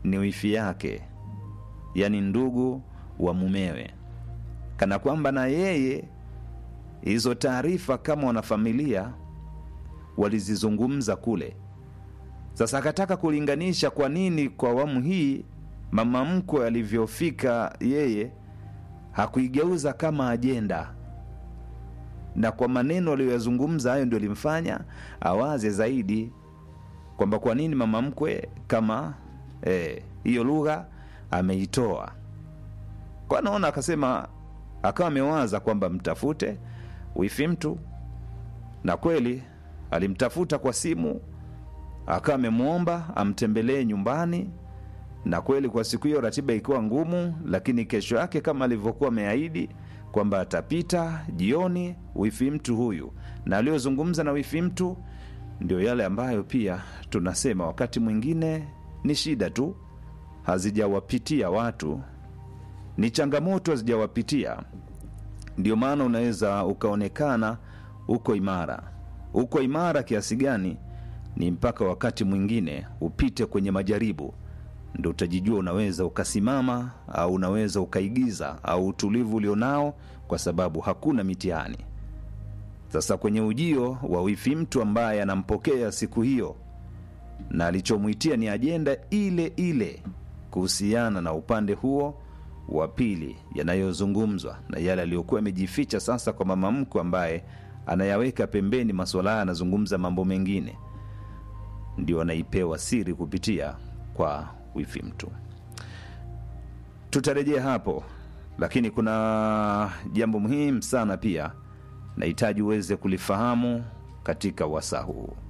ni wifi yake yaani ndugu wa mumewe kana kwamba na yeye hizo taarifa kama wanafamilia walizizungumza kule sasa akataka kulinganisha kwa nini kwa awamu hii mama mkwe alivyofika yeye hakuigeuza kama ajenda na kwa maneno aliyoyazungumza hayo ndio limfanya awaze zaidi kwamba kwa nini mama mkwe kama hiyo eh, lugha ameitoa kwa naona akasema akawa amewaza kwamba mtafute wifi mtu na kweli alimtafuta kwa simu akawa amemwomba amtembelee nyumbani na kweli kwa siku hiyo ratiba ikiwa ngumu lakini kesho yake kama alivyokuwa ameahidi kwamba atapita jioni wifi mtu huyu na aliyozungumza na wifi mtu ndio yale ambayo pia tunasema wakati mwingine ni shida tu hazijawapitia watu ni changamoto hazijawapitia ndio maana unaweza ukaonekana uko imara uko imara kiasi gani ni mpaka wakati mwingine upite kwenye majaribu ndo utajijua unaweza ukasimama au unaweza ukaigiza au utulivu ulionao kwa sababu hakuna mitihani sasa kwenye ujio wa wifi mtu ambaye anampokea siku hiyo na alichomwitia ni ajenda ile ile kuhusiana na upande huo wa pili yanayozungumzwa na yale aliyokuwa yamejificha sasa kwa mama mkwe ambaye anayaweka pembeni maswala haya anazungumza mambo mengine ndio anaipewa siri kupitia kwa wifi mtu tutarejea hapo lakini kuna jambo muhimu sana pia nahitaji uweze kulifahamu katika wasaa huu